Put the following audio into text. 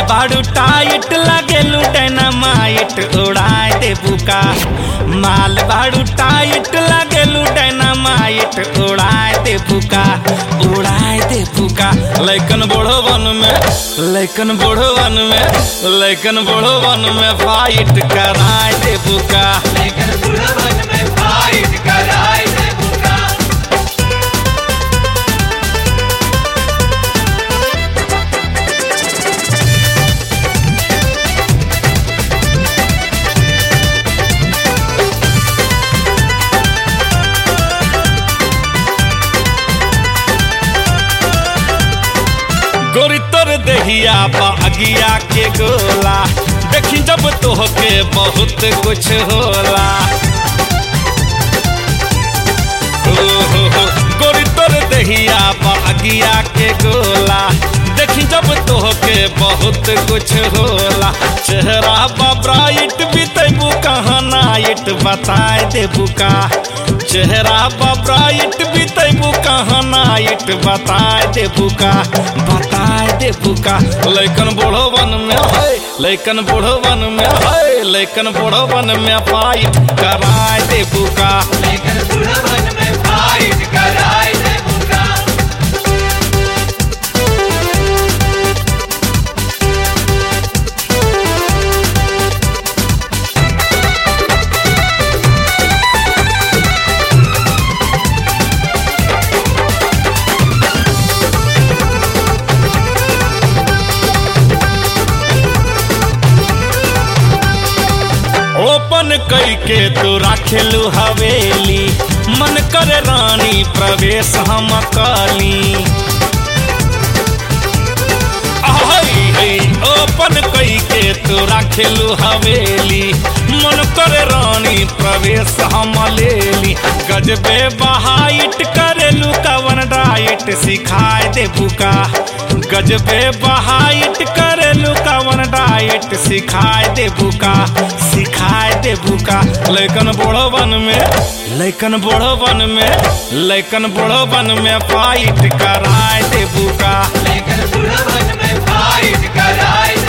बाड़ू टाइट लागेलू डायनामाइट उड़ाए दे बुका माल बाड़ू टाइट लागेलू डायनामाइट उड़ाए दे बुका उड़ाए दे बुका लैकन बड़ो वन में लैकन बड़ो वन में लैकन बड़ो वन में फाइट कराए दे बुका लेकिन बुढ़वन में फाइट कराए दे बुका गोरी तोर देहिया बागिया के गोला देखी जब तोहके बहुत कुछ होला ओ हो हो गोरी तोर देहिया बागिया के गोला देखी जब तोहके बहुत कुछ होला चेहरा बा ब्राइट बीतेबू कहाँ नाइट बताए देबू का चेहरा बा ब्राइट बीतेबू कहाँ नाइट बताए देबू का बताए देबू का लैकन बूढ़ो वन में है लैकन बूढ़ो वन में है लैकन बूढ़ो वन में फाइट कराए देबू का लेकिन बुढ़वन में फाइट कराए दे बुका ओपन कई के तू राखेलू हवेली मन करे रानी प्रवेश हम काली आहै है ओपन कई के तू राखेलू हवेली मन करे रानी प्रवेश हम लेली गजबे बहाइट करेलू कवन डाइट सिखाए दे बुका गजबे बहाइट करेलू कवन डाइट सिखाए दे बुका सिखाए दे बुका लैकन बूढ़ो वन में लैकन बूढ़ो वन में लैकन बूढ़ो वन में फाइट कराए दे बुका लेकिन बुढ़वन में फाइट कराए